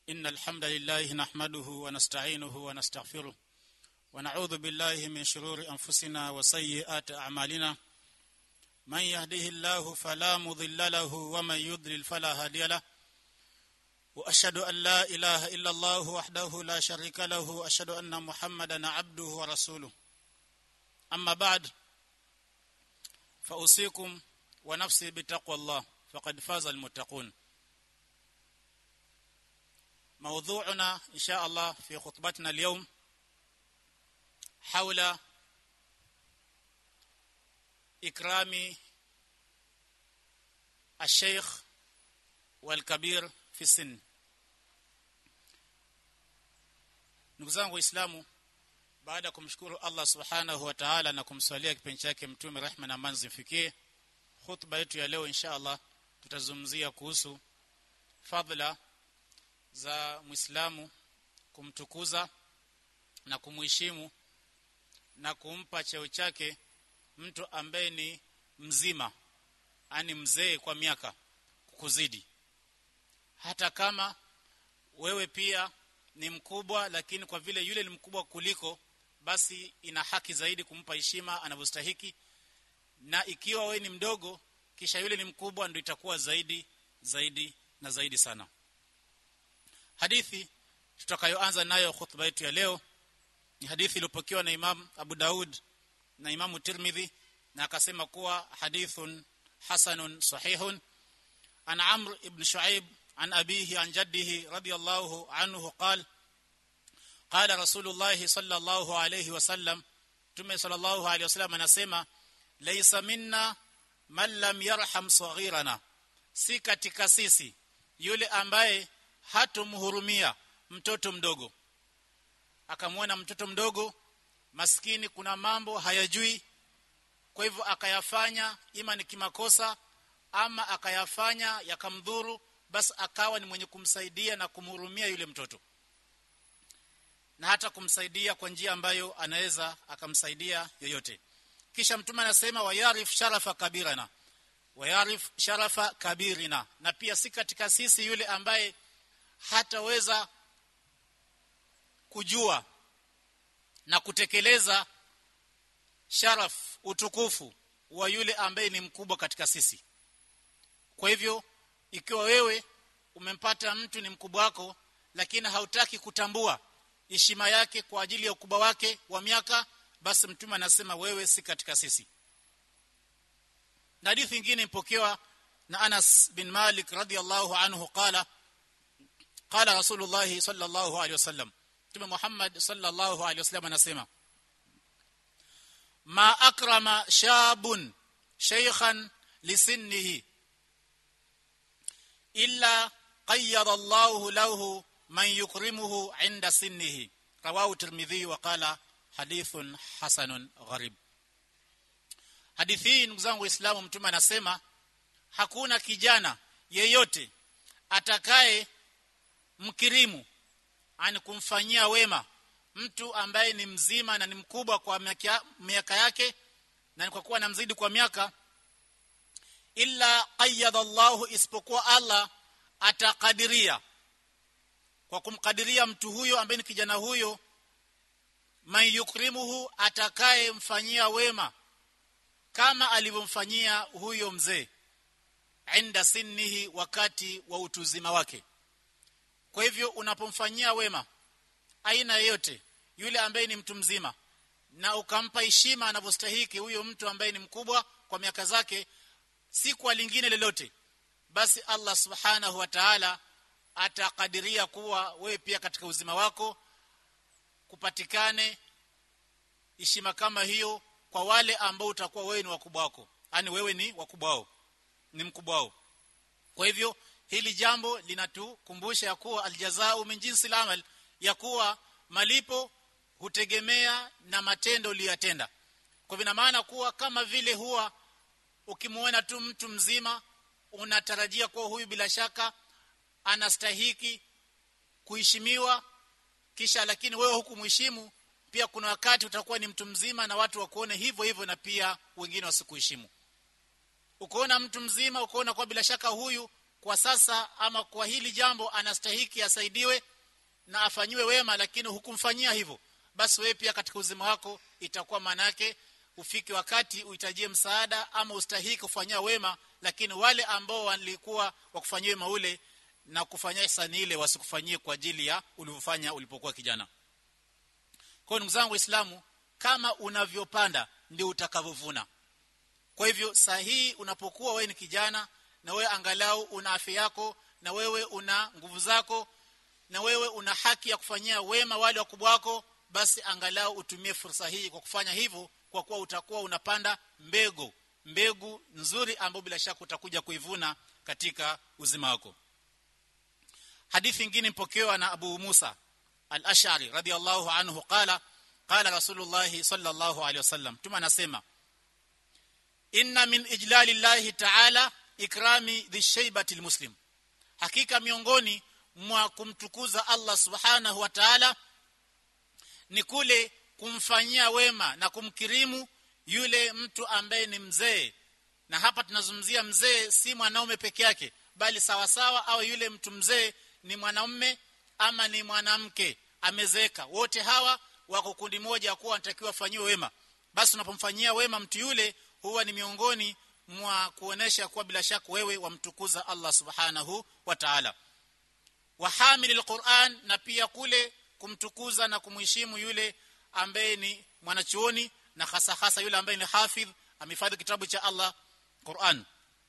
إن الحمد لله نحمده ونستعينه ونستغفره ونعوذ بالله من شرور أنفسنا وسيئات أعمالنا من يهده الله فلا مضل له ومن يضلل فلا هادي له وأشهد أن لا إله إلا الله وحده لا شريك له وأشهد أن محمدا عبده ورسوله أما بعد فأوصيكم ونفسي بتقوى الله فقد فاز المتقون موضوعنا إن شاء الله في خطبتنا اليوم حول إكرام الشيخ والكبير في السن ndugu zangu waislamu baada ya kumshukuru Allah subhanahu wa ta'ala na kumswalia kipenzi chake mtume rehma na amani zimfikie khutba yetu ya leo insha Allah tutazungumzia kuhusu fadhila za Muislamu kumtukuza na kumuheshimu na kumpa cheo chake mtu ambaye ni mzima ani mzee kwa miaka kukuzidi hata kama wewe pia ni mkubwa lakini kwa vile yule ni mkubwa kuliko basi ina haki zaidi kumpa heshima anavyostahiki na ikiwa wewe ni mdogo kisha yule ni mkubwa ndio itakuwa zaidi zaidi na zaidi sana hadithi tutakayoanza nayo khutba yetu ya leo ni hadithi iliyopokewa na Imam Abu Daud na Imam Tirmidhi na akasema kuwa hadithun hasanun sahihun an Amr ibn Shu'aib عن أبيه عن جده رضي الله عنه قال قال رسول الله صلى الله عليه وسلم تم صلى الله عليه وسلم anasema laysa minna man lam yarham saghirana si katika sisi yule ambaye hatumhurumia mtoto mdogo akamwona mtoto mdogo maskini kuna mambo hayajui kwa hivyo akayafanya ima ni kimakosa ama akayafanya yakamdhuru basi akawa ni mwenye kumsaidia na kumhurumia yule mtoto na hata kumsaidia kwa njia ambayo anaweza akamsaidia yoyote kisha mtume anasema wayarif sharafa kabirana wayarif sharafa kabirina na pia si katika sisi yule ambaye hataweza kujua na kutekeleza sharaf utukufu wa yule ambaye ni mkubwa katika sisi kwa hivyo ikiwa wewe umempata mtu ni mkubwa wako lakini hautaki kutambua heshima yake kwa ajili ya ukubwa wake wa miaka basi mtume anasema wewe si katika sisi na hadithi nyingine ipokewa na Anas bin Malik radhiyallahu anhu qala qala Rasulullah sallallahu alaihi wasallam Mtume Muhammad sallallahu alaihi wasallam anasema ma akrama shabun shaykhan lisinnihi illa qayyada Allahu lahu man yukrimuhu 'inda sinnihi rawahu Tirmidhi wa qala hadithun hasanun gharib hadithi hii ndugu zangu waislamu mtume anasema hakuna kijana yeyote atakaye mkirimu ani kumfanyia wema mtu ambaye ni mzima na ni mkubwa kwa miaka yake na kwa kuwa namzidi kwa miaka illa qayyada Allahu isipokuwa Allah atakadiria kwa kumkadiria mtu huyo ambaye ni kijana huyo man yukrimuhu atakaye mfanyia wema kama alivyomfanyia huyo mzee inda sinnihi wakati wa utuzima wake kwa hivyo unapomfanyia wema aina yoyote yule ambaye ni mtu mzima na ukampa heshima anavyostahiki huyo mtu ambaye ni mkubwa kwa miaka zake si kwa lingine lolote basi Allah subhanahu wa ta'ala atakadiria kuwa wewe pia katika uzima wako kupatikane heshima kama hiyo kwa wale ambao utakuwa wewe ni wakubwa wako yani wewe ni wakubwa wao ni mkubwa wao kwa hivyo hili jambo linatukumbusha ya kuwa aljazao min jinsi amal ya kuwa malipo hutegemea na matendo uliyotenda kwa vina maana kuwa kama vile huwa ukimuona tu mtu mzima unatarajia kuwa huyu bila shaka anastahiki kuheshimiwa kisha lakini wewe hukumheshimu pia kuna wakati utakuwa ni mtu mzima na watu wakuone hivyo hivyo na pia wengine wasikuheshimu ukoona mtu mzima ukoona kwa bila shaka huyu kwa sasa ama kwa hili jambo anastahiki asaidiwe na afanyiwe wema lakini hukumfanyia hivyo basi wewe pia katika uzima wako itakuwa maana yake ufike wakati uhitajie msaada ama ustahiki kufanyia wema lakini wale ambao walikuwa wakufanyia wema ule na kufanyia ihsani ile wasikufanyie kwa ajili ya ulivyofanya ulipokuwa kijana kwa ndugu zangu waislamu kama unavyopanda ndio utakavyovuna kwa hivyo sahihi unapokuwa wewe ni kijana na wewe angalau una afya yako na wewe una nguvu zako na wewe una haki ya kufanyia wema wale wakubwa wako basi angalau utumie fursa hii kwa kufanya hivyo kwa kuwa utakuwa unapanda mbegu mbegu nzuri ambayo bila shaka utakuja kuivuna katika uzima wako hadithi nyingine mpokewa na Abu Musa al-Ash'ari radiyallahu anhu qala qala Rasulullah sallallahu alayhi wasallam tuma anasema inna min ijlali llahi ta'ala ikrami dhishaybati almuslim hakika miongoni mwa kumtukuza Allah subhanahu wa ta'ala ni kule kumfanyia wema na kumkirimu yule mtu ambaye ni mzee na hapa tunazungumzia mzee si mwanaume peke yake bali sawasawa au yule mtu mzee ni mwanaume ama ni mwanamke amezeeka wote hawa wako kundi moja kuwa wanatakiwa wafanyiwe wema basi unapomfanyia wema mtu yule huwa ni miongoni mwa kuonesha kuwa bila shaka wewe wamtukuza Allah subhanahu wa ta'ala wa hamilil Qur'an na pia kule kumtukuza na kumheshimu yule ambaye ni mwanachuoni na hasa hasa yule ambaye ni hafidh amehifadhi kitabu cha Allah Qur'an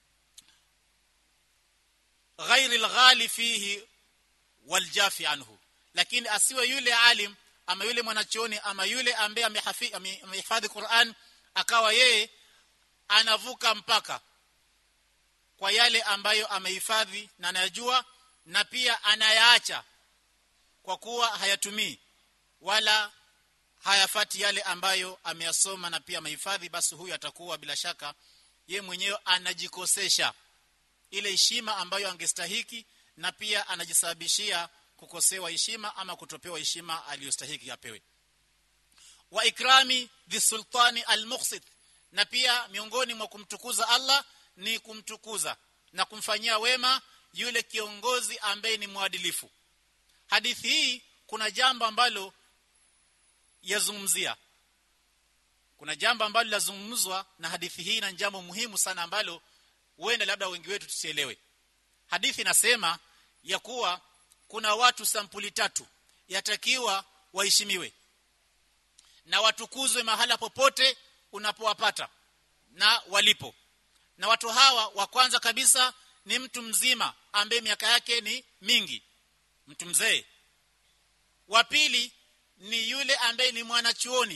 ghairi alghali fihi waljafi anhu lakini asiwe yule alim ama yule mwanachuoni ama yule ambaye amehifadhi Qur'an akawa yeye anavuka mpaka kwa yale ambayo amehifadhi na anayajua na pia anayaacha kwa kuwa hayatumii wala hayafati yale ambayo ameyasoma na pia amehifadhi basi huyu atakuwa bila shaka ye mwenyewe anajikosesha ile heshima ambayo angestahiki na pia anajisababishia kukosewa heshima ama kutopewa heshima aliyostahiki apewe wa ikrami dhisultani almuqsit na pia miongoni mwa kumtukuza Allah ni kumtukuza na kumfanyia wema yule kiongozi ambaye ni mwadilifu hadithi hii kuna jambo ambalo yazungumzia kuna jambo ambalo lazungumzwa na hadithi hii na jambo muhimu sana ambalo huenda labda wengi wetu tusielewe hadithi inasema ya kuwa kuna watu sampuli tatu yatakiwa waheshimiwe na watukuzwe mahala popote unapowapata na walipo na watu hawa wa kwanza kabisa ni mtu mzima ambaye miaka yake ni mingi mtu mzee wa pili ni yule ambaye ni mwanachuoni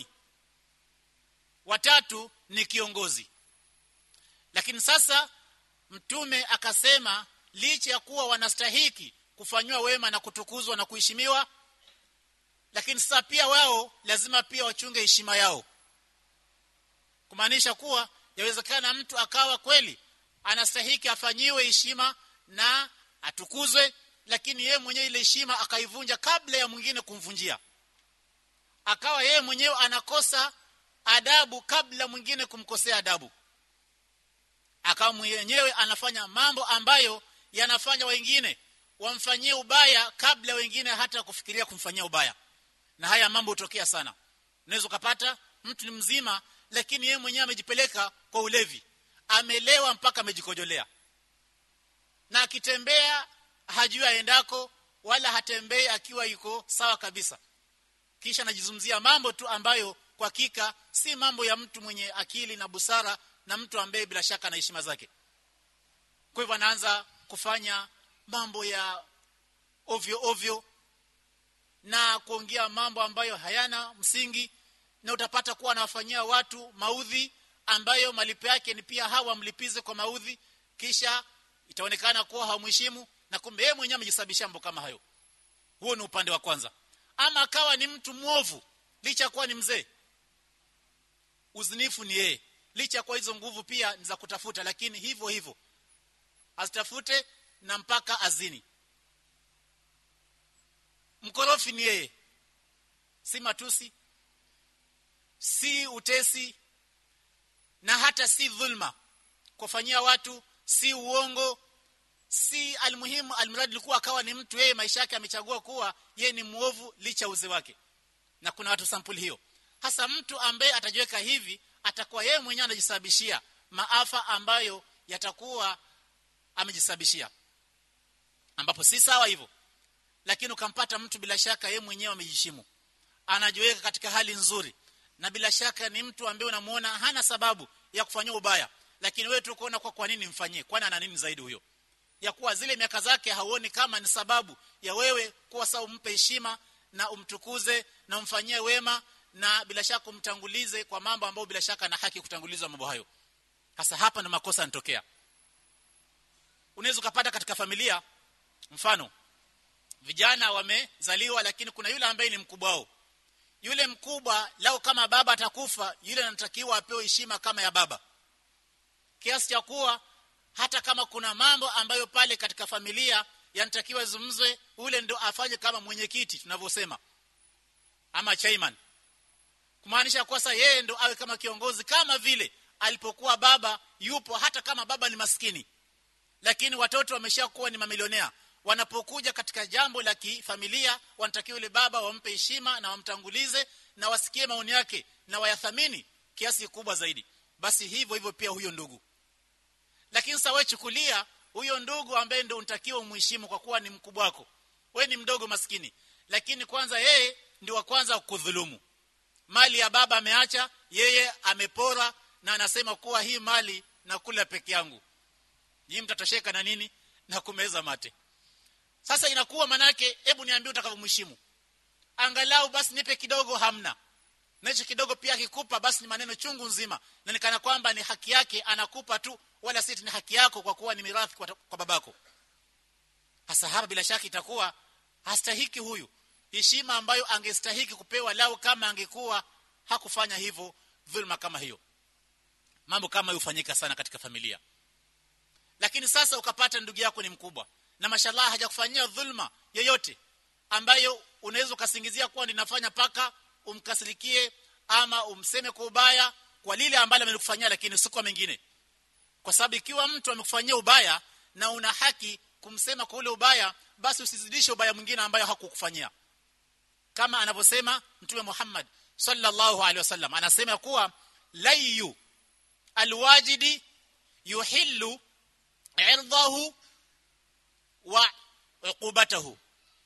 watatu ni kiongozi lakini sasa mtume akasema licha ya kuwa wanastahiki kufanywa wema na kutukuzwa na kuheshimiwa lakini sasa pia wao lazima pia wachunge heshima yao kumaanisha kuwa yawezekana mtu akawa kweli anastahiki afanyiwe heshima na atukuzwe lakini yeye mwenyewe ile heshima akaivunja kabla ya mwingine kumvunjia akawa yeye mwenyewe anakosa adabu kabla mwingine kumkosea adabu akawa mwenyewe anafanya mambo ambayo yanafanya wengine wamfanyie ubaya kabla wengine hata kufikiria kumfanyia ubaya na haya mambo hutokea sana unaweza kupata mtu ni mzima lakini yeye mwenyewe amejipeleka kwa ulevi amelewa mpaka amejikojolea na akitembea hajui aendako wala hatembei akiwa yuko sawa kabisa kisha anajizungumzia mambo tu ambayo kwa hakika si mambo ya mtu mwenye akili na busara na mtu ambaye bila shaka na heshima zake kwa hivyo anaanza kufanya mambo ya ovyo ovyo na kuongea mambo ambayo hayana msingi na utapata kuwa anawafanyia watu maudhi ambayo malipo yake ni pia hawa mlipize kwa maudhi kisha itaonekana kuwa hamheshimu na kumbe yeye mwenyewe amejisababisha mambo kama hayo huo ni upande wa kwanza ama akawa ni mtu mwovu licha kuwa ni mzee uzinifu ni yeye licha kwa hizo nguvu pia ni za kutafuta lakini hivyo hivyo azitafute na mpaka azini mkorofi ni yeye si matusi si utesi na hata si dhulma kufanyia watu si uongo si almuhimu almradi alikuwa akawa ni mtu yeye maisha yake amechagua kuwa yeye ni muovu licha uze wake na kuna watu sampuli hiyo hasa mtu ambaye atajiweka hivi atakuwa yeye mwenyewe anajisababishia maafa ambayo yatakuwa amejisababishia ambapo si sawa hivyo lakini ukampata mtu bila shaka yeye mwenyewe amejishimu anajiweka katika hali nzuri na bila shaka ni mtu ambaye unamuona hana sababu ya kufanyia ubaya lakini wewe tu kuona kwa kwa nini mfanyie kwani ana nini zaidi huyo ya kuwa zile miaka zake hauoni kama ni sababu ya wewe kuwa sawa umpe heshima na umtukuze na umfanyie wema na bila shaka umtangulize kwa mambo ambayo bila shaka na haki kutangulizwa mambo hayo hasa hapa ndo makosa yanatokea unaweza ukapata katika familia mfano vijana wamezaliwa lakini kuna yule ambaye ni mkubwa wao yule mkubwa lao kama baba atakufa yule anatakiwa apewe heshima kama ya baba kiasi cha kuwa hata kama kuna mambo ambayo pale katika familia yanatakiwa zungumzwe ule ndo afanye kama mwenyekiti tunavyosema ama chairman kumaanisha kwa sasa yeye ndo awe kama kiongozi kama vile alipokuwa baba yupo hata kama baba ni maskini lakini watoto wameshakuwa ni mamilionea wanapokuja katika jambo la kifamilia wanatakiwa yule baba wampe heshima na wamtangulize na wasikie maoni yake na wayathamini kiasi kikubwa zaidi basi hivyo hivyo pia huyo ndugu lakini sasa wewe chukulia huyo ndugu ambaye ndio unatakiwa umheshimu kwa kuwa ni mkubwa wako we ni mdogo maskini lakini kwanza yeye ndio wa kwanza kudhulumu mali ya baba ameacha yeye amepora na anasema kuwa hii mali nakula peke yangu nyinyi mtatosheka na nini na kumeza mate sasa inakuwa manake hebu niambie utakavyomheshimu angalau basi nipe kidogo hamna na hicho kidogo pia akikupa basi ni maneno chungu nzima na nikana kwamba ni haki yake anakupa tu wala si ni haki yako kwa kuwa ni mirathi kwa, kwa babako hasa hapa bila shaka itakuwa hastahiki huyu heshima ambayo angestahiki kupewa lao kama angekuwa hakufanya hivyo dhulma kama hiyo mambo kama hiyo hufanyika sana katika familia lakini sasa ukapata ndugu yako ni mkubwa na mashallah hajakufanyia dhulma yoyote ambayo unaweza ukasingizia kuwa ninafanya paka umkasirikie ama umseme kwa ubaya kwa lile ambalo amelikufanyia lakini si kwa mengine kwa sababu ikiwa mtu amekufanyia ubaya na una haki kumsema kwa ule ubaya basi usizidishe ubaya mwingine ambayo hakukufanyia kama anavyosema mtume Muhammad sallallahu alaihi wasallam anasema kuwa layu alwajidi yuhillu irdahu wa uqubatahu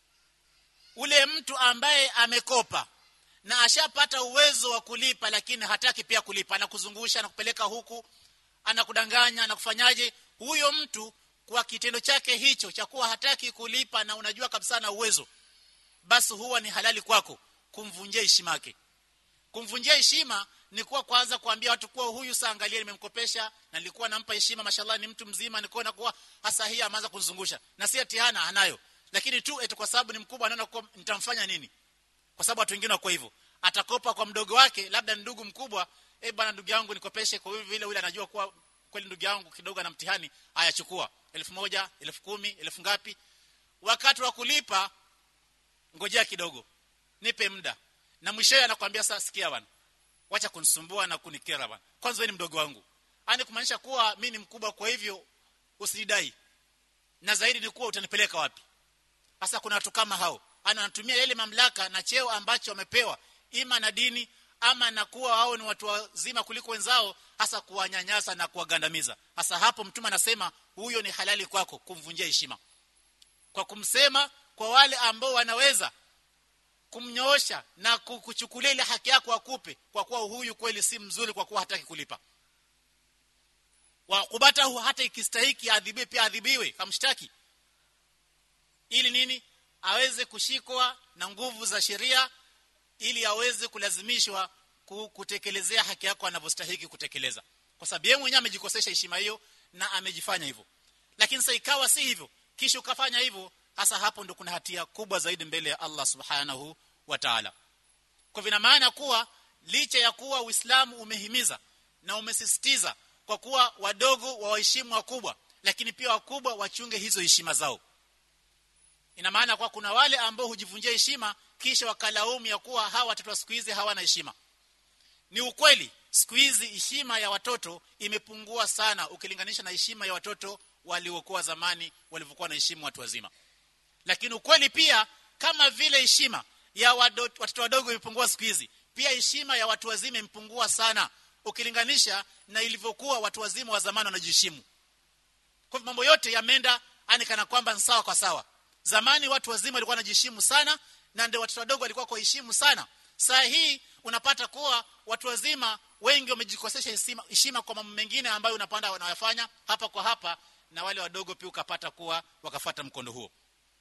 ule mtu ambaye amekopa na ashapata uwezo wa kulipa lakini hataki pia kulipa anakuzungusha anakupeleka huku anakudanganya anakufanyaje huyo mtu kwa kitendo chake hicho cha kuwa hataki kulipa na unajua kabisa na uwezo basi huwa ni halali kwako kumvunjia heshima yake kumvunjia heshima ni kuwa kwanza kuambia watu kuwa huyu saa angalia nimemkopesha na nilikuwa nampa heshima mashallah ni mtu mzima nikaona kuwa hasa hii ameanza kunizungusha na si atiana anayo lakini tu eti kwa sababu ni mkubwa anaona kuwa nitamfanya nini kwa sababu watu wengine wako hivyo atakopa kwa mdogo wake labda ni ndugu mkubwa eh bwana ndugu yangu nikopeshe kwa hivyo vile yule anajua kuwa kweli ndugu yangu kidogo na mtihani ayachukua elfu moja elfu kumi elfu ngapi wakati wa kulipa ngojea kidogo nipe muda na mwishowe anakuambia sasa sikia bwana wacha kunisumbua na kunikera bwana kwanza wewe ni mdogo wangu ani kumaanisha kuwa mimi ni mkubwa kwa hivyo usidai na zaidi ni kuwa utanipeleka wapi sasa kuna watu kama hao anatumia ile mamlaka na cheo ambacho wamepewa ima na dini ama na kuwa hao ni watu wazima kuliko wenzao hasa kuwanyanyasa na kuwagandamiza hasa hapo mtume anasema huyo ni halali kwako kumvunjia heshima kwa kumsema kwa wale ambao wanaweza kumnyoosha na kuchukulia ile haki yako akupe kwa kuwa huyu kweli si mzuri kwa kuwa hataki kulipa wa kubatahu hata ikistahiki adhibiwe pia adhibiwe kamshtaki ili nini aweze kushikwa na nguvu za sheria ili aweze kulazimishwa kutekelezea haki yako anavyostahili kutekeleza kwa sababu yeye mwenyewe amejikosesha heshima hiyo na amejifanya hivyo lakini sasa ikawa si hivyo kisha ukafanya hivyo hasa hapo ndo kuna hatia kubwa zaidi mbele ya Allah subhanahu wa ta'ala kwa vina maana kuwa licha ya kuwa Uislamu umehimiza na umesisitiza kwa kuwa wadogo waheshimu wakubwa lakini pia wakubwa wachunge hizo heshima zao ina maana kwa kuna wale ambao hujivunjia heshima kisha wakalaumu ya kuwa hawa watoto wa siku hizi hawana heshima ni ukweli siku hizi heshima ya watoto imepungua sana ukilinganisha na heshima ya watoto waliokuwa zamani walivyokuwa wanaheshimu watu wazima lakini ukweli pia kama vile heshima ya watoto wadogo imepungua siku hizi pia heshima ya watu wazima imepungua sana ukilinganisha na ilivyokuwa watu wazima wa zamani wanajiheshimu kwa hivyo mambo yote yameenda ani kana kwamba ni sawa kwa sawa zamani watu wazima walikuwa wanajiheshimu sana na ndio watoto wadogo walikuwa kwa heshimu sana saa hii unapata kuwa watu wazima wengi wamejikosesha heshima kwa mambo mengine ambayo unapanda wanayafanya hapa kwa hapa na wale wadogo pia ukapata kuwa wakafata mkondo huo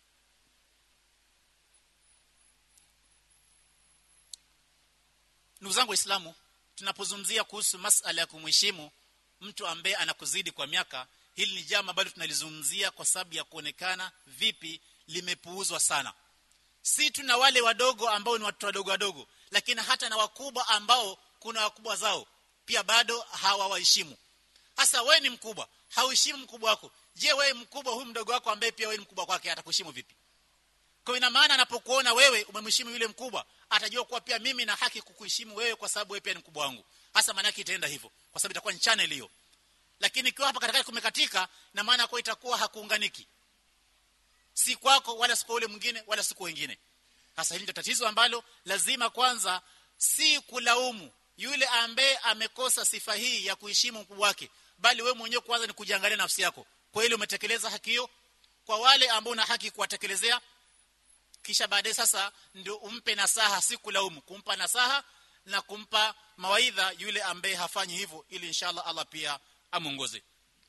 ndugu zangu waislamu tunapozungumzia kuhusu masala ya kumheshimu mtu ambaye anakuzidi kwa miaka hili ni jambo ambalo tunalizungumzia kwa sababu ya kuonekana vipi limepuuzwa sana si tu na wale wadogo ambao ni watoto wadogo wadogo lakini hata na wakubwa ambao kuna wakubwa zao pia bado hawawaheshimu hasa wewe ni mkubwa hauheshimu mkubwa wako je wewe mkubwa huyu mdogo wako ambaye pia wewe ni mkubwa kwake atakuheshimu vipi kwa ina maana anapokuona wewe umemheshimu yule mkubwa atajua kuwa pia mimi na haki kukuheshimu wewe kwa sababu wewe pia ni mkubwa wangu hasa maana yake itaenda hivyo kwa sababu itakuwa ni channel hiyo lakini ikiwa hapa katikati kumekatika na maana kwa itakuwa hakuunganiki si kwako wala si kwa ule mwingine wala si kwa wengine sasa hili ndio tatizo ambalo lazima kwanza si kulaumu yule ambaye amekosa sifa hii ya kuheshimu mkubwa wake bali wewe mwenyewe kwanza ni kujiangalia nafsi yako kwa ile umetekeleza haki hiyo kwa wale ambao una haki kuwatekelezea kisha baadaye sasa ndio umpe nasaha si kulaumu kumpa nasaha na kumpa mawaidha yule ambaye hafanyi hivyo ili inshallah Allah pia amuongoze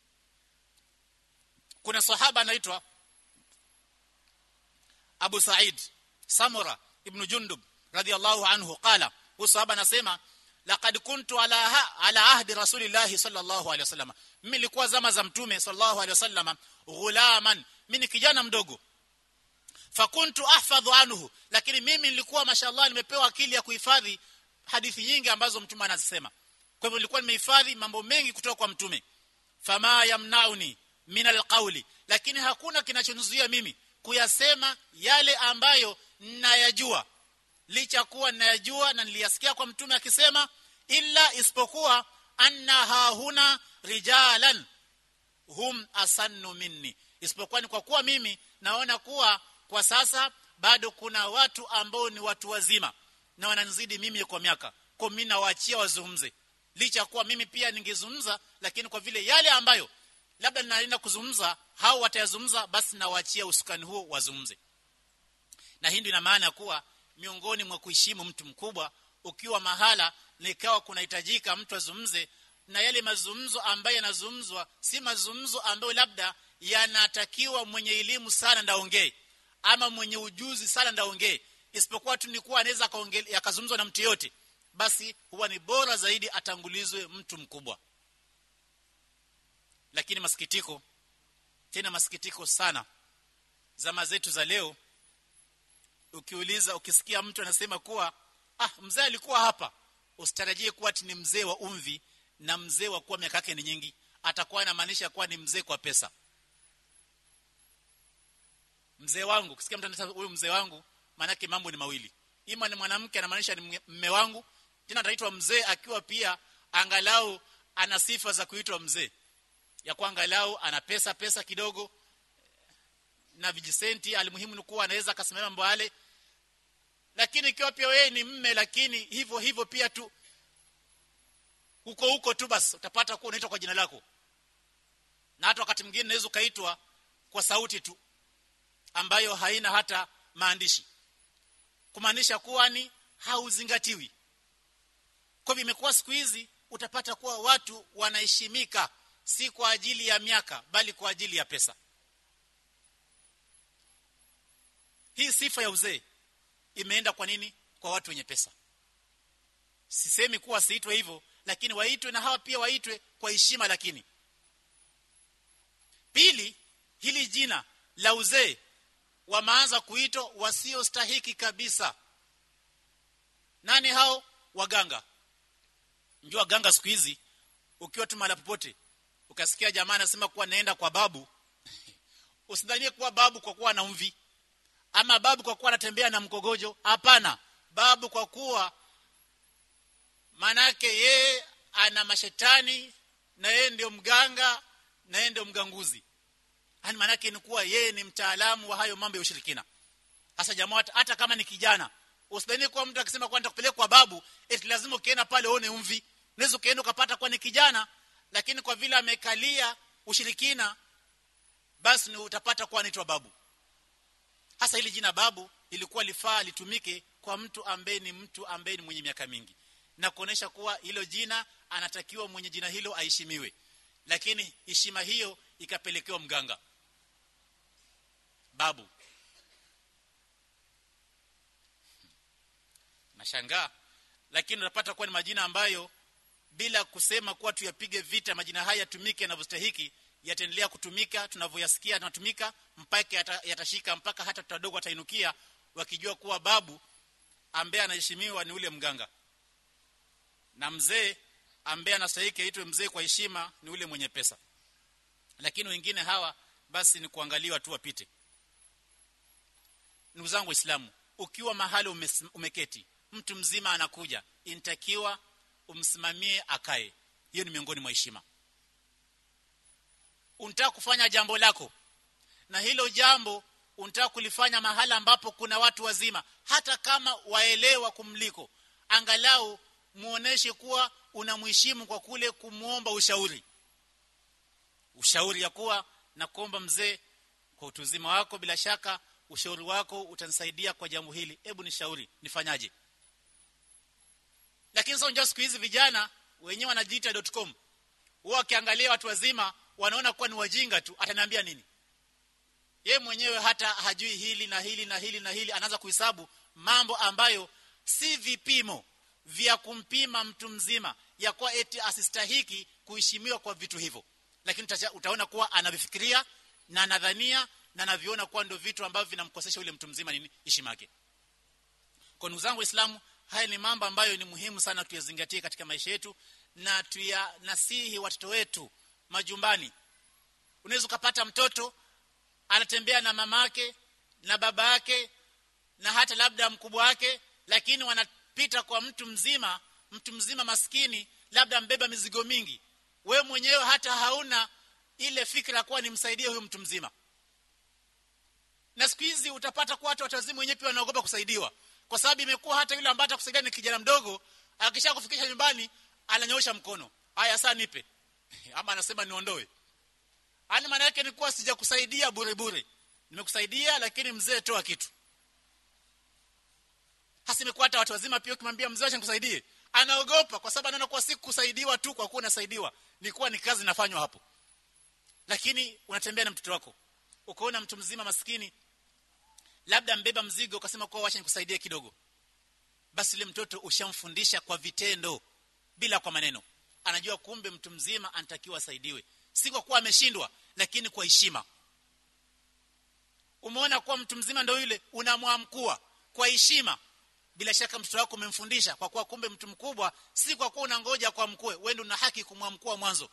kuna sahaba anaitwa Abu Sa'id Samura ibn Jundub radiyallahu anhu qala huyu sahaba anasema laqad kuntu ala ha, ala ahdi rasulillahi sallallahu alaihi wasallam mimi nilikuwa zama za mtume sallallahu alaihi wasallam ghulaman mimi kijana mdogo fakuntu ahfadhu anhu lakini mimi nilikuwa mashallah nimepewa akili ya kuhifadhi hadithi nyingi ambazo mtume anazisema kwa hivyo nilikuwa nimehifadhi mambo mengi kutoka kwa mtume fama yamnauni min alqawli lakini hakuna kinachonizuia mimi kuyasema yale ambayo ninayajua licha kuwa ninayajua na niliyasikia kwa mtume akisema illa isipokuwa anna hahuna rijalan hum asannu minni isipokuwa ni kwa kuwa mimi naona kuwa kwa sasa bado kuna watu ambao ni watu wazima na wananizidi mimi kwa miaka kwa mimi nawaachia wazungumze licha kuwa mimi pia ningezungumza lakini kwa vile yale ambayo labda ninaenda kuzungumza hao watayazungumza basi nawaachia usukani huo wazungumze na hii ndio ina maana kuwa miongoni mwa kuheshimu mtu mkubwa ukiwa mahala nikawa kunahitajika mtu azungumze na yale mazungumzo ambayo yanazungumzwa si mazungumzo ambayo labda yanatakiwa mwenye elimu sana ndaongee ama mwenye ujuzi sana ndaongee isipokuwa tu ni kuwa anaweza akazungumzwa na mtu yote basi huwa ni bora zaidi atangulizwe mtu mkubwa lakini masikitiko tena masikitiko sana zama zetu za leo ukiuliza ukisikia mtu anasema kuwa ah mzee alikuwa hapa usitarajie kuwa ni mzee wa umvi na mzee wa kuwa miaka yake ni nyingi atakuwa anamaanisha kuwa ni mzee kwa pesa mzee wangu ukisikia mtu anasema huyu mzee wangu maana mambo ni mawili ima ni mwanamke anamaanisha ni mme wangu tena ataitwa mzee akiwa pia angalau ana sifa za kuitwa mzee ya kuangalau ana pesa pesa kidogo na vijisenti alimuhimu ni kuwa anaweza akasimama mambo yale lakini ikiwa pia wewe ni mme lakini hivyo hivyo pia tu huko huko tu basi utapata kuwa unaitwa kwa jina lako na hata wakati mwingine unaweza ukaitwa kwa sauti tu ambayo haina hata maandishi kumaanisha kuwa ni hauzingatiwi kwa hivyo imekuwa siku hizi utapata kuwa watu wanaheshimika si kwa ajili ya miaka bali kwa ajili ya pesa hii sifa ya uzee imeenda kwa nini kwa watu wenye pesa sisemi kuwa siitwe hivyo lakini waitwe na hawa pia waitwe kwa heshima lakini pili hili jina la uzee wameanza kuitwa wasiostahiki kabisa nani hao waganga njua waganga siku hizi ukiwa tu mahali popote ukasikia jamaa anasema kuwa naenda kwa babu usidhanie kuwa babu kwa kuwa na mvi ama babu kwa kuwa anatembea na mkogojo hapana babu kwa kuwa manake yeye ana mashetani na yeye ndio mganga na yeye ndio mganguzi yani maana yake ni kuwa yeye ni mtaalamu wa hayo mambo ya ushirikina hasa jamaa hata kama ni kijana usidhani kwa mtu akisema kwa nitakupeleka kwa babu eti lazima ukienda pale uone umvi unaweza ukaenda ukapata kwa ni kijana lakini kwa vile amekalia ushirikina basi ni utapata kuwa anaitwa babu hasa hili jina babu ilikuwa lifaa litumike kwa mtu ambaye ni mtu ambaye ni mwenye miaka mingi na kuonesha kuwa hilo jina anatakiwa mwenye jina hilo aheshimiwe lakini heshima hiyo ikapelekewa mganga babu nashangaa lakini unapata kuwa ni majina ambayo bila kusema kuwa tuyapige vita majina haya yatumike yanavyostahiki yataendelea kutumika tunavyoyasikia yanatumika mpaka yata, yatashika mpaka hata tutadogo watainukia wakijua kuwa babu ambaye anaheshimiwa ni ule mganga na mzee ambaye anastahili aitwe mzee kwa heshima ni ule mwenye pesa lakini wengine hawa basi ni kuangaliwa tu wapite ndugu zangu waislamu ukiwa mahali umes, umeketi mtu mzima anakuja intakiwa umsimamie akae hiyo ni miongoni mwa heshima unataka kufanya jambo lako na hilo jambo unataka kulifanya mahala ambapo kuna watu wazima hata kama waelewa kumliko angalau muoneshe kuwa unamheshimu kwa kule kumuomba ushauri ushauri ya kuwa na kuomba mzee kwa utuzima wako bila shaka ushauri wako utanisaidia kwa jambo hili hebu nishauri nifanyaje lakini sasa unajua siku hizi vijana wenyewe wanajiita.com wao wakiangalia watu wazima wanaona kuwa ni wajinga tu ataniambia nini ye mwenyewe hata hajui hili na hili na hili na hili anaanza kuhesabu mambo ambayo si vipimo vya kumpima mtu mzima ya kuwa eti asistahiki kuheshimiwa kwa vitu hivyo lakini utaona kuwa anavifikiria na anadhania na anaviona kuwa ndio vitu ambavyo vinamkosesha yule mtu mzima nini heshima yake kwa ndugu zangu waislamu haya ni mambo ambayo ni muhimu sana tuyazingatie katika maisha yetu na tuyanasihi watoto wetu majumbani unaweza ukapata mtoto anatembea na mamake na baba yake na hata labda mkubwa wake lakini wanapita kwa mtu mzima mtu mzima maskini labda mbeba mizigo mingi we mwenyewe hata hauna ile fikra kuwa nimsaidie huyu mtu mzima na siku hizi utapata kuwa hata watu wazima wenyewe pia wanaogopa kusaidiwa kwa sababu imekuwa hata yule ambaye atakusaidia ni kijana mdogo akisha kufikisha nyumbani ananyoosha mkono haya saa nipe ama anasema niondoe ani maana yake ni kuwa sijakusaidia bure bure nimekusaidia lakini mzee toa kitu hasa imekuwa hata watu wazima pia ukimwambia mzee acha nikusaidie anaogopa kwa sababu anaona kuwa si kusaidiwa tu kwa kuwa unasaidiwa ni kuwa ni kazi inafanywa hapo lakini unatembea na mtoto wako ukaona mtu mzima maskini labda mbeba mzigo ukasema kwa wacha nikusaidie kidogo basi ile mtoto ushamfundisha kwa vitendo bila kwa maneno anajua kumbe mtu mzima anatakiwa asaidiwe si kwa kuwa ameshindwa lakini kwa heshima umeona kuwa mtu mzima ndio yule unamwamkua kwa heshima bila shaka mtoto wako umemfundisha kwa kuwa kumbe mtu mkubwa si kwa kuwa unangoja kwa mkue wewe ndio una haki kumwamkua mwanzo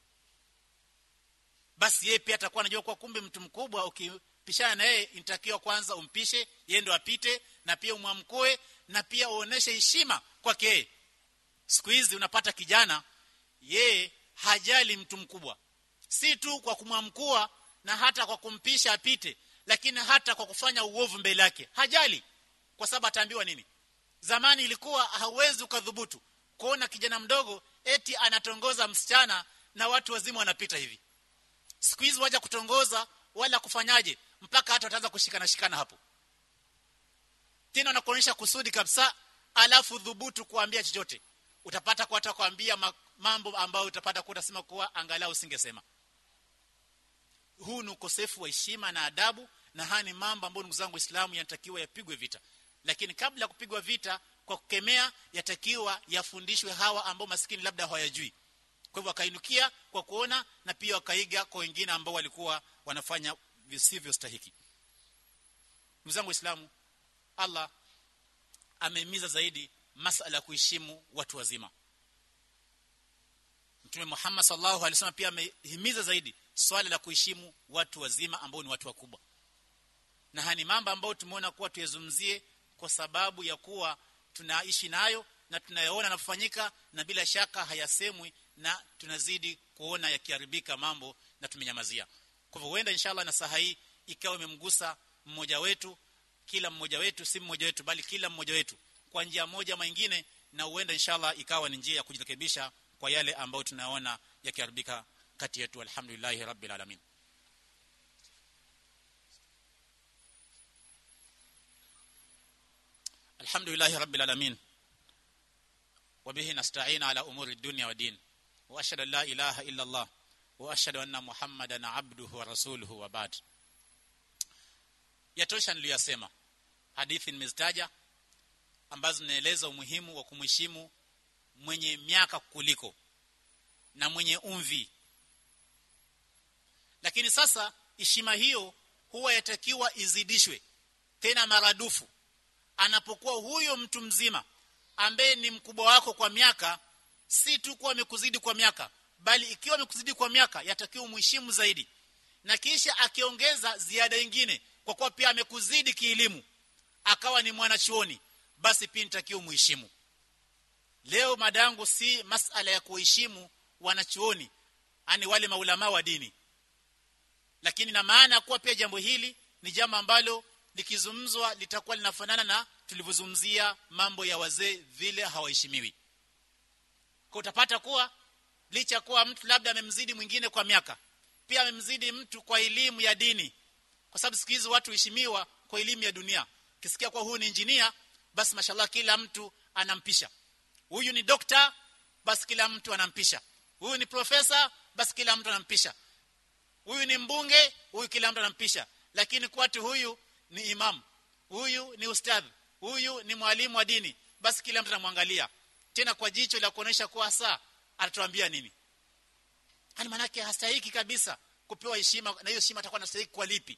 basi yeye pia atakuwa anajua kwa kumbe mtu mkubwa ukipishana na yeye inatakiwa kwanza umpishe yeye ndo apite na pia umwamkue na pia uoneshe heshima kwake yeye siku hizi unapata kijana yeye hajali mtu mkubwa si tu kwa kumwamkua na hata kwa kumpisha apite lakini hata kwa kufanya uovu mbele yake hajali kwa sababu ataambiwa nini zamani ilikuwa hauwezi ukadhubutu kuona kijana mdogo eti anatongoza msichana na watu wazima wanapita hivi siku hizi waja kutongoza wala kufanyaje mpaka hata wataanza kushikana shikana hapo tena wanakuonyesha kusudi kabisa alafu dhubutu kuambia chochote utapata kwa hata kuambia mambo ambayo utapata kuwa utasema kuwa angalau usingesema huu ni ukosefu wa heshima na adabu na haya ni mambo ambayo ndugu zangu waislamu yanatakiwa yapigwe vita lakini kabla ya kupigwa vita kwa kukemea yatakiwa yafundishwe hawa ambao maskini labda hawayajui kwa hivyo wakainukia kwa kuona na pia wakaiga kwa wengine ambao walikuwa wanafanya visivyo stahiki ndugu zangu waislamu Allah amehimiza zaidi masala ya kuheshimu watu wazima Mtume Muhammad sallallahu alaihi wasallam pia amehimiza zaidi swala la kuheshimu watu wazima ambao ni watu wakubwa na hani mambo ambayo tumeona kuwa tuyazungumzie kwa sababu ya kuwa tunaishi nayo na tunayaona yanafanyika na bila shaka hayasemwi na tunazidi kuona yakiharibika mambo na tumenyamazia kwa hivyo huenda inshallah na saha hii ikawa imemgusa mmoja wetu kila mmoja wetu si mmoja wetu bali kila mmoja wetu kwa njia moja ama nyingine na huenda inshallah ikawa ni njia ya kujirekebisha kwa yale ambayo tunaona yakiharibika kati yetu alhamdulillah rabbil alamin alhamdulillah rabbil alamin وبه نستعين على امور الدنيا والدين واشهد ان لا اله الا الله واشهد ان محمدا عبده ورسوله وبعد yatosha niliyosema hadithi nimezitaja ambazo zinaeleza umuhimu wa kumheshimu mwenye miaka kuliko na mwenye umvi lakini sasa heshima hiyo huwa yatakiwa izidishwe tena maradufu anapokuwa huyo mtu mzima ambaye ni mkubwa wako kwa miaka si tu kuwa amekuzidi kwa miaka bali ikiwa amekuzidi kwa miaka yatakiwa muheshimu zaidi na kisha akiongeza ziada nyingine kwa kuwa pia amekuzidi kielimu akawa ni mwanachuoni basi pia nitakiwa muheshimu leo madangu si masala ya kuheshimu wanachuoni ani wale maulama wa dini lakini na maana kuwa pia jambo hili ni jambo ambalo likizungumzwa litakuwa linafanana na tulivyozungumzia mambo ya wazee vile hawaheshimiwi kwa utapata kuwa licha kuwa mtu labda amemzidi mwingine kwa miaka pia amemzidi mtu kwa elimu ya dini kwa sababu siku hizi watu heshimiwa kwa elimu ya dunia kisikia kwa huyu ni injinia basi mashallah kila mtu anampisha huyu ni dokta basi kila mtu anampisha huyu ni profesa basi kila mtu anampisha huyu ni mbunge huyu kila mtu anampisha lakini kwatu huyu ni imam huyu ni ustadh huyu ni mwalimu wa dini basi kila mtu anamwangalia tena kwa jicho la kuonesha kuwa saa atatuambia nini hali manake hastahiki kabisa kupewa heshima na hiyo heshima atakuwa anastahili kwa lipi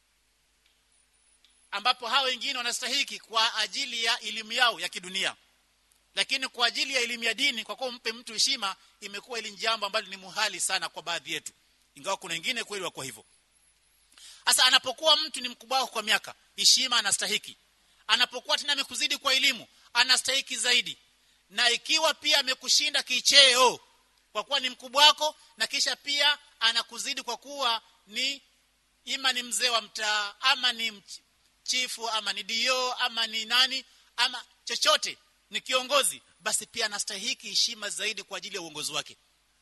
ambapo hao wengine wanastahiki kwa ajili ya elimu yao ya kidunia lakini kwa ajili ya elimu ya dini kwa kuwa mpe mtu heshima imekuwa ili jambo ambalo ni muhali sana kwa baadhi yetu ingawa kuna wengine kweli wako hivyo sasa anapokuwa mtu ni mkubwa wako kwa miaka heshima anastahiki anapokuwa tena amekuzidi kwa elimu anastahiki zaidi na ikiwa pia amekushinda kicheo kwa kuwa ni mkubwa wako na kisha pia anakuzidi kwa kuwa ni ima ni mzee wa mtaa ama ni chifu ama ni dio ama ni nani ama chochote ni kiongozi basi pia anastahiki heshima zaidi kwa ajili ya uongozi wake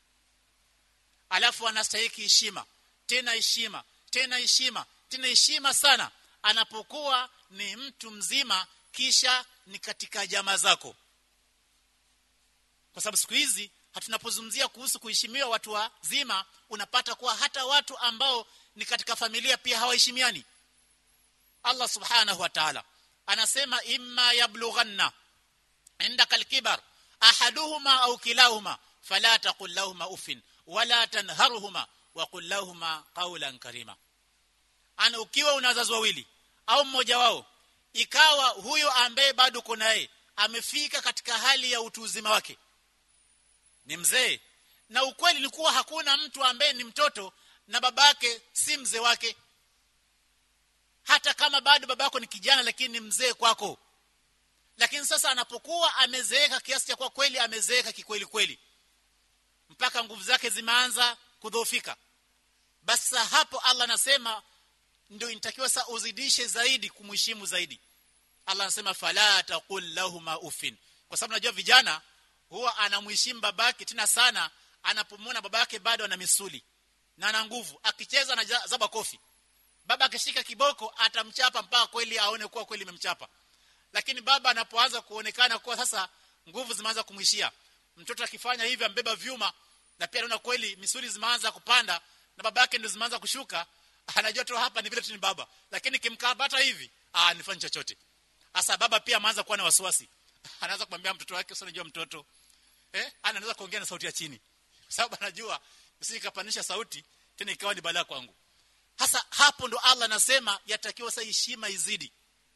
alafu anastahiki heshima tena heshima tena heshima tena heshima sana anapokuwa ni mtu mzima kisha ni katika jamaa zako kwa sababu siku hizi hatunapozungumzia kuhusu kuheshimiwa watu wazima unapata kuwa hata watu ambao ni katika familia pia hawaheshimiani Allah subhanahu wa ta'ala anasema imma yablughanna indaka alkibar ahaduhuma au kilahuma fala taqul lahumā uffin wala tanharhuma wa qul lahumā qawlan karima ana ukiwa una wazazi wawili au mmoja wao ikawa huyo ambaye bado kuna yeye amefika katika hali ya utu uzima wake ni mzee na ukweli ni kuwa hakuna mtu ambaye ni mtoto na babake si mzee wake hata kama bado babako ni kijana lakini ni mzee kwako lakini sasa anapokuwa amezeeka kiasi cha kwa kweli amezeeka kikweli kweli mpaka nguvu zake zimeanza kudhoofika basi hapo Allah anasema ndio inatakiwa sasa uzidishe zaidi kumheshimu zaidi Allah anasema fala taqul lahumā uffin kwa sababu najua vijana huwa anamheshimu babake tena sana anapomwona babake bado ana misuli na ana nguvu akicheza na zaba kofi baba akishika kiboko atamchapa mpaka kweli aone kuwa kweli imemchapa lakini baba anapoanza kuonekana kuwa sasa nguvu zimeanza kumwishia mtoto akifanya hivi ambeba vyuma na pia anaona kweli misuli zimeanza kupanda na baba yake ndio zimeanza kushuka anajua tu hapa ni vile tu ni baba lakini kimkabata hivi ah nifanye chochote hasa baba pia ameanza kuwa na wasiwasi anaanza kumwambia mtoto wake sio unajua mtoto eh anaanza kuongea na sauti ya chini sababu anajua usikapanisha sauti tena ikawa ni balaa kwangu hasa hapo ndo Allah anasema yatakiwa sasa heshima izidi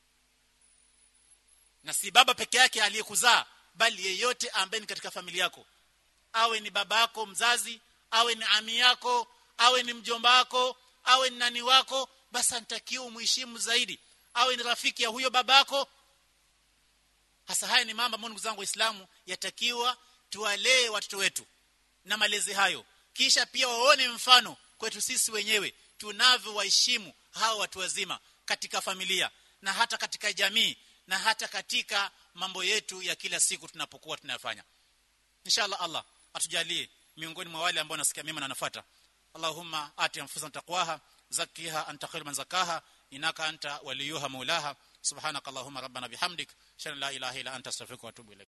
na si baba peke yake aliyekuzaa bali yeyote ambaye ni katika familia yako awe ni baba yako mzazi awe ni ami yako awe ni mjomba wako awe ni nani wako basi anatakiwa umheshimu zaidi awe ni rafiki ya huyo babako hasa haya ni mambo ambayo ndugu zangu waislamu yatakiwa tuwalee watoto wetu na malezi hayo kisha pia waone mfano kwetu sisi wenyewe tunavyowaheshimu hawa watu wazima katika familia na hata katika jamii na hata katika mambo yetu ya kila siku tunapokuwa tunayafanya inshallah Allah atujalie miongoni mwa wale ambao nasikia mema na nafuata Allahumma ati anfusana taqwaha zakkiha anta khairu man zakaha inaka anta waliyuha maulaha subhanakallahumma rabbana bihamdik shalla la ilaha illa anta astaghfiruka wa atubu ilayk